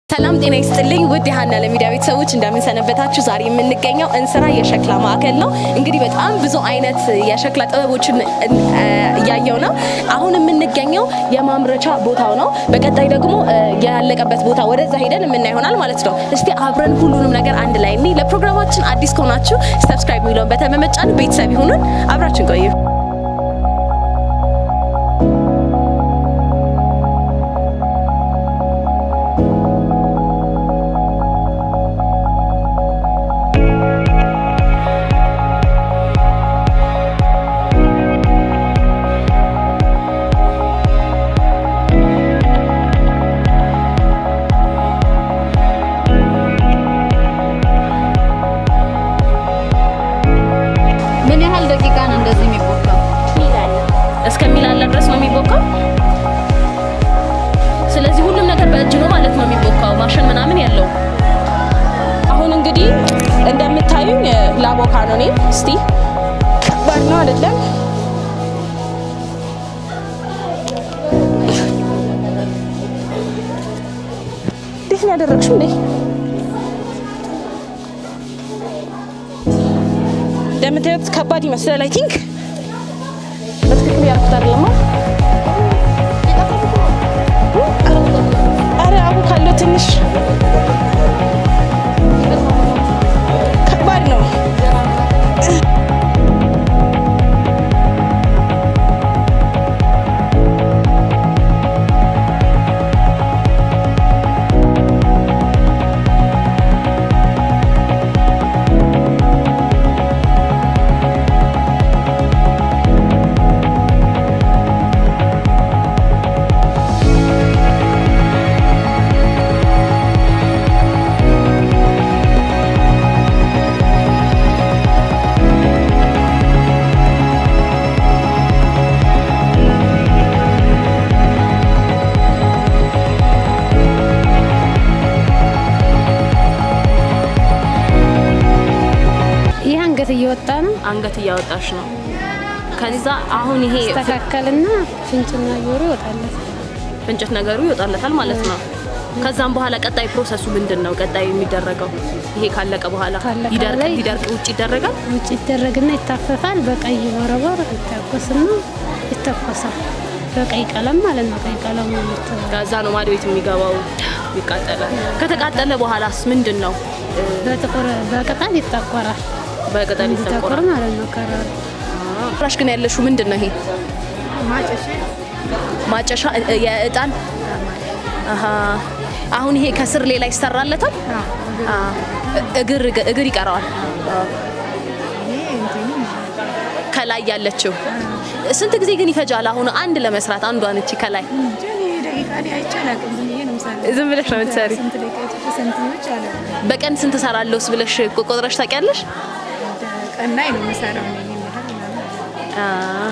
ሰላም ጤና ይስጥልኝ ውድ የሀና ለሚዲያ ቤተሰቦች እንደምንሰነበታችሁ። ዛሬ የምንገኘው እንስራ የሸክላ ማዕከል ነው። እንግዲህ በጣም ብዙ አይነት የሸክላ ጥበቦችን እያየው ነው። አሁን የምንገኘው የማምረቻ ቦታው ነው። በቀጣይ ደግሞ ያለቀበት ቦታ ወደዛ ሄደን የምናይ ይሆናል ማለት ነው። እስቲ አብረን ሁሉንም ነገር አንድ ላይ እኔ ለፕሮግራማችን አዲስ ከሆናችሁ ሰብስክራይብ የሚለውን በተመመጫን ቤተሰብ ይሁኑን። አብራችን ቆዩ። ምን ያህል ደቂቃ ነው እንደዚህ የሚቦካው? እስከሚላላ ድረስ ነው የሚቦካው። ስለዚህ ሁሉም ነገር በእጅ ነው ማለት ነው የሚቦካው፣ ማሽን ምናምን ያለው። አሁን እንግዲህ እንደምታዩኝ ላቦካ ነው እኔ። እስቲ ከባድ ነው አይደለም? እንዴት ነው ያደረግሽው እንዴ? እንደምታዩት ከባድ ይመስላል። አይ ቲንክ በትክክል ያልኩት አይደለማ። አረ አቡ ካለው ትንሽ ከባድ ነው። ይህ አንገት እየወጣ ነው። አንገት እያወጣሽ ነው። ከዛ አሁን ይሄ ተካከልና ፍንጭና ጆሮ ይወጣለት። ፍንጭት ነገሩ ይወጣለታል ማለት ነው። ከዛም በኋላ ቀጣይ ፕሮሰሱ ምንድን ነው? ቀጣይ የሚደረገው ይሄ ካለቀ በኋላ ካለቀ ይደርቅ በኋላ ሊደርቅ ውጭ ይደረጋል። ውጭ ይደረግና ይታፈፋል። በቀይ ወረወር ይታኮስና ይተኮሳል። በቀይ ቀለም ማለት ነው። ቀይ ቀለሙ ይተ- ከዛ ነው ማድ ቤት የሚገባው ይቃጠላል። ከተቃጠለ በኋላስ ምንድን ነው? በጥቁር በቅጠል ይጠቆራል። በቅጠል እንዲጠቁር ይጠቆራል። ማለት ነው። ከረሩ ፍራሽ ግን ያለሽው ምንድን ነው? ይሄ ማጨሻ እ- የእጣን አሀ። አሁን ይሄ ከስር ሌላ ይሰራለታል። አ፣ እግር እግር ይቀረዋል። ከላይ ያለችው ስንት ጊዜ ግን ይፈጃል? አሁን አንድ ለመስራት አንዷን እቺ ከላይ ዝም ብለሽ ነው የምትሰሪ? በቀን ስንት ሰራለሁስ ብለሽ ቆጥረሽ ታውቂያለሽ? አ፣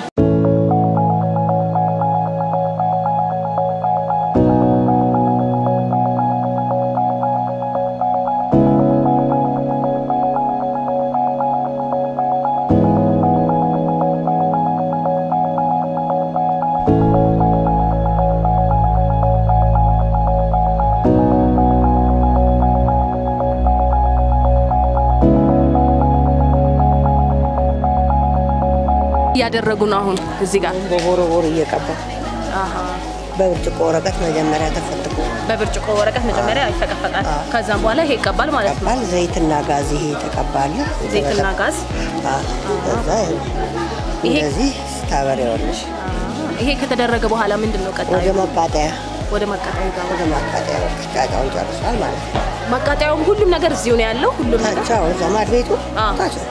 እያደረጉ ነው አሁን እዚህ ጋር በቦረቦር እየቀባ አሀ። በብርጭቆ ወረቀት መጀመሪያ ተፈትጎ በብርጭቆ ወረቀት መጀመሪያ ይፈቀፈቃል። ከዛም በኋላ ይሄ ይቀባል ማለት ነው። ይቀባል። ዘይትና ጋዝ ይሄ ተቀባለ። ዘይትና ጋዝ ከዛ ይሄ እንደዚህ ታበሪዋለሽ ይሄ ከተደረገ በኋላ ምንድን ነው ቀጣዩ? ወደ ማቃጠያ ወደ ማቃጠያ ይገባል። ወደ ማቃጠያ ቃጣውን ጨርሷል ማለት ነው። ማቃጠያውም ሁሉም ነገር እዚሁ ነው ያለው። ሁሉም ነገር ታች አሁን ዘማድ ቤቱ አዎ። ታች ነው።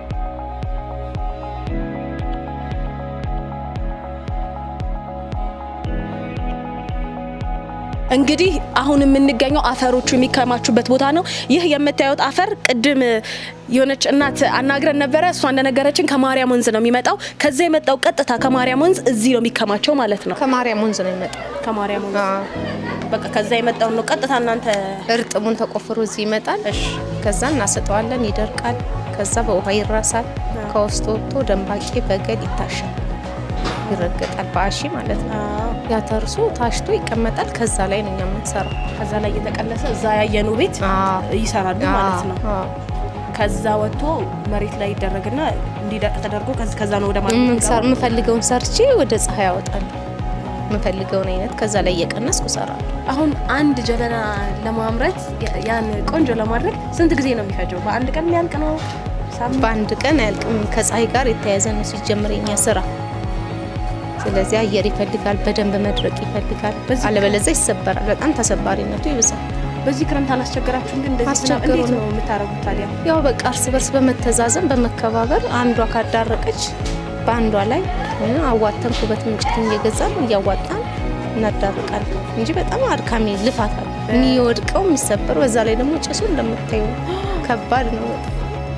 እንግዲህ አሁን የምንገኘው አፈሮቹ የሚከማቹበት ቦታ ነው። ይህ የምታዩት አፈር ቅድም የሆነች እናት አናግረን ነበረ። እሷ እንደነገረችን ከማርያም ወንዝ ነው የሚመጣው። ከዛ የመጣው ቀጥታ ከማርያም ወንዝ እዚህ ነው የሚከማቸው ማለት ነው። ከማርያም ወንዝ ነው የሚመጣው። ከማርያም ወንዝ በቃ ከዛ የመጣው ነው ቀጥታ እናንተ እርጥቡን ተቆፍሮ እዚህ ይመጣል። እሺ ከዛ እናሰጠዋለን፣ ይደርቃል። ከዛ በውሃ ይራሳል። ከውስጥ ወጥቶ ደንባቄ በገል ይታሻል፣ ይረገጣል፣ በአሺ ማለት ነው። ያ ተርሶ ታሽቶ ይቀመጣል። ከዛ ላይ ነው እኛ የምንሰራው። ከዛ ላይ እየተቀለሰ እዛ ያየኑ ቤት ይሰራሉ ማለት ነው። አዎ። ከዛ ወጥቶ መሬት ላይ ይደረግና እንዲደርቅ ተደርጎ ከዚ- ከዛ ነው ወደ የምንሰር- ማለት የምፈልገውን ሰርቼ ወደ ፀሐይ ያወጣል። የምፈልገውን አይነት ከዛ ላይ እየቀነስኩ እሰራለሁ። አሁን አንድ ጀበና ለማምረት ያ- ያን ቆንጆ ለማድረግ ስንት ጊዜ ነው የሚፈጀው? በአንድ ቀን የሚያልቅ ነው? ሳምንት? በአንድ ቀን አያልቅም። ከፀሐይ ጋር የተያያዘ ነው ሲጀምር የኛ ስራ። ስለዚህ አየር ይፈልጋል፣ በደንብ መድረቅ ይፈልጋል። በዚህ- አለበለዚያ ይሰበራል። በጣም ተሰባሪነቱ ይብዛል። በዚህ ክረምት አላስቸገራችሁም? ግን እንደዚህ ዝናብ አስቸግሮን እንዴት ነው። ነው የምታደርጉት ታዲያ? ያው በቃ እርስ በርስ በመተዛዘን በመከባበር አንዷ ካዳረቀች በአንዷ ላይ እ፣ አዋተን ኩበት እንጨት እየገዛን እያዋጣን እናዳርቃለን እንጂ በጣም አድካሚ ልፋት አለ። የሚወድቀው የሚሰበረው፣ በዛ ላይ ደግሞ ጭሱ እንደምታዩ ከባድ ነው በጣም።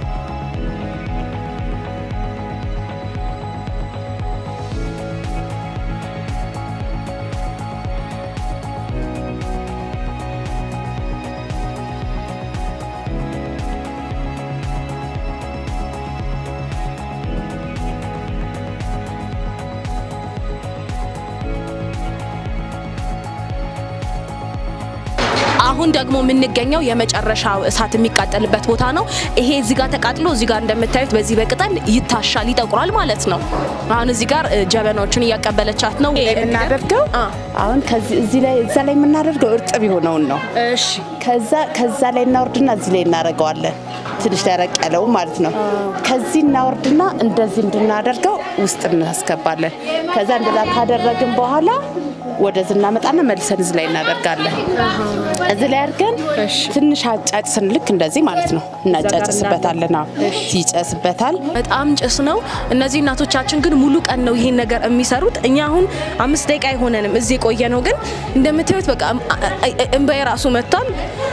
አሁን ደግሞ የምንገኘው የመጨረሻው እሳት የሚቃጠልበት ቦታ ነው። ይሄ እዚህ ጋር ተቃጥሎ እዚህ ጋር እንደምታዩት በዚህ በቅጠል ይታሻል፣ ይጠቁራል ማለት ነው። አሁን እዚህ ጋር እ፣ ጀበናዎችን እያቀበለቻት ነው የምናደርገው አ፣ አሁን ከዚህ እዚህ ላይ እዛ ላይ የምናደርገው እርጥብ የሆነውን ነው። እሺ ከዛ ከዛ ላይ እናወርድና እዚህ ላይ እናደርገዋለን። ትንሽ ደረቅ ያለው ማለት ነው። ከዚህ እናወርድና እንደዚህ እንድናደርገው ውስጥ እናስገባለን። ከዛ እንደዛ ካደረግን በኋላ ወደዚህ እናመጣና መልሰን እዚህ ላይ እናደርጋለን። እዚህ ላይ አድርገን ትንሽ አጫጭስን ልክ እንደዚህ ማለት ነው እናጫጭስበታለን። አዎ ይጨስበታል። በጣም ጭስ ነው። እነዚህ እናቶቻችን ግን ሙሉ ቀን ነው ይሄን ነገር የሚሰሩት። እኛ አሁን አምስት ደቂቃ አይሆነንም እዚህ የቆየ ነው። ግን እንደምታዩት በቃ እንባዬ ራሱ መጥቷል።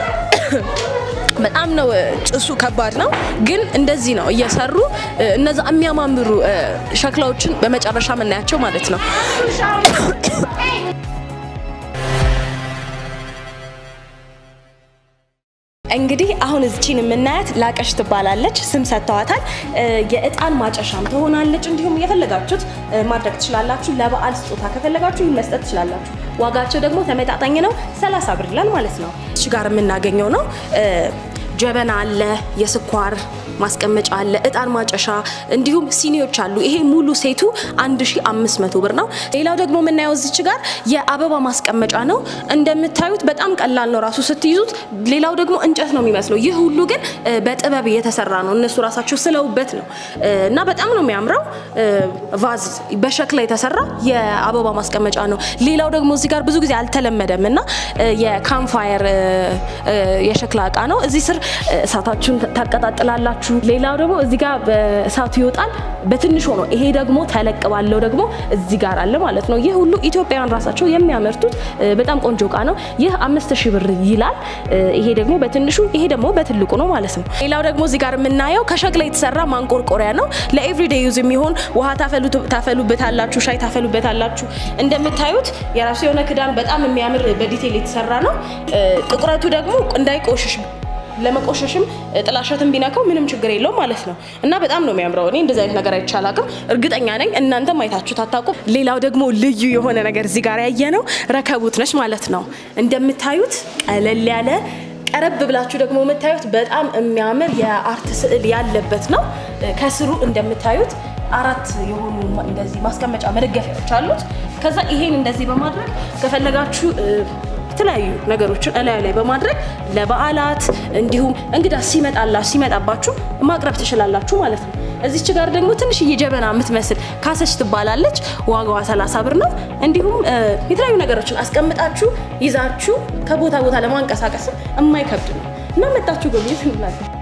በጣም ነው እ፣ ጭሱ ከባድ ነው። ግን እንደዚህ ነው እየሰሩ እ፣ እነዛ የሚያማምሩ እ፣ ሸክላዎችን በመጨረሻ የምናያቸው ማለት ነው። እንግዲህ አሁን እዚችን የምናያት ላቀሽ ትባላለች። ስም ሰጥተዋታል። እ፣ የእጣን ማጨሻም ትሆናለች። እንዲሁም የፈለጋችሁት እ፣ ማድረግ ትችላላችሁ። ለበዓል ስጦታ ከፈለጋችሁ ይህን መስጠት ትችላላችሁ። ዋጋቸው ደግሞ ተመጣጣኝ ነው። 30 ብር ይላል ማለት ነው። እዚህ ጋር የምናገኘው ነው እ፣ ጀበና አለ፣ የስኳር ማስቀመጫ አለ፣ እጣን ማጨሻ እንዲሁም ሲኒዎች አሉ። ይሄ ሙሉ ሴቱ 1500 ብር ነው። ሌላው ደግሞ የምናየው እዚች ጋር የአበባ ማስቀመጫ ነው። እንደምታዩት በጣም ቀላል ነው ራሱ ስትይዙት። ሌላው ደግሞ እንጨት ነው የሚመስለው። ይህ ሁሉ ግን እ፣ በጥበብ የተሰራ ነው። እነሱ ራሳቸው ስለውበት ነው እ፣ እና በጣም ነው የሚያምረው። እ፣ ቫዝ በሸክላ የተሰራ የአበባ ማስቀመጫ ነው። ሌላው ደግሞ እዚህ ጋር ብዙ ጊዜ አልተለመደም እና እ፣ የካምፋየር እ፣ እ፣ የሸክላ እቃ ነው። እዚህ ስር እ፣ እሳታችሁን ታቀጣጥላላችሁ። ሌላው ደግሞ እዚህ ጋር በእሳቱ ይወጣል በትንሽ ሆኖ፣ ይሄ ደግሞ ተለቅ ባለው ደግሞ እዚህ ጋር አለ ማለት ነው። ይህ ሁሉ ኢትዮጵያውያን ራሳቸው የሚያመርቱት እ፣ በጣም ቆንጆ እቃ ነው። ይህ አምስት ሺህ ብር ይላል። እ፣ ይሄ ደግሞ በትንሹ ይሄ ደግሞ በትልቁ ነው ማለት ነው። ሌላው ደግሞ እዚህ ጋር የምናየው ከሸክላ የተሰራ ማንቆርቆሪያ ነው። ለኤቭሪዴይ ዩዝ የሚሆን ውሃ ታፈሉ- ታፈሉበታላችሁ፣ ሻይ ታፈሉበታላችሁ። እንደምታዩት የራሱ የሆነ ክዳን በጣም የሚያምር በዲቴል የተሰራ ነው። እ፣ ጥቁረቱ ደግሞ እንዳይቆሽሽ ለመቆሸሽም እ፣ ጥላሸትን ቢነካው ምንም ችግር የለውም ማለት ነው እና በጣም ነው የሚያምረው። እኔ እንደዚህ አይነት ነገር አይቼ አላውቅም። እርግጠኛ ነኝ እናንተም አይታችሁት አታውቁም። ሌላው ደግሞ ልዩ የሆነ ነገር እዚህ ጋር ያየ ነው ረከቡት ነች ማለት ነው። እንደምታዩት ቀለል ያለ ቀረብ ብላችሁ ደግሞ የምታዩት በጣም የሚያምር የአርት ስዕል ያለበት ነው። እ፣ ከስሩ እንደምታዩት አራት የሆኑ ማ- እንደዚህ ማስቀመጫ መደገፊያዎች አሉት። ከዛ ይሄን እንደዚህ በማድረግ ከፈለጋችሁ እ፣ የተለያዩ ነገሮችን እላዩ ላይ በማድረግ ለበዓላት እንዲሁም እንግዳ ሲመጣላ ሲመጣባችሁ ማቅረብ ትችላላችሁ ማለት ነው። እዚች ጋር ደግሞ ትንሽዬ ጀበና የምትመስል ካሰች ትባላለች። ዋጋዋ 30 ብር ነው። እንዲሁም እ፣ የተለያዩ ነገሮችን አስቀምጣችሁ ይዛችሁ ከቦታ ቦታ ለማንቀሳቀስም የማይከብድ ነው እና መጣችሁ ጎብኝት እንላለን።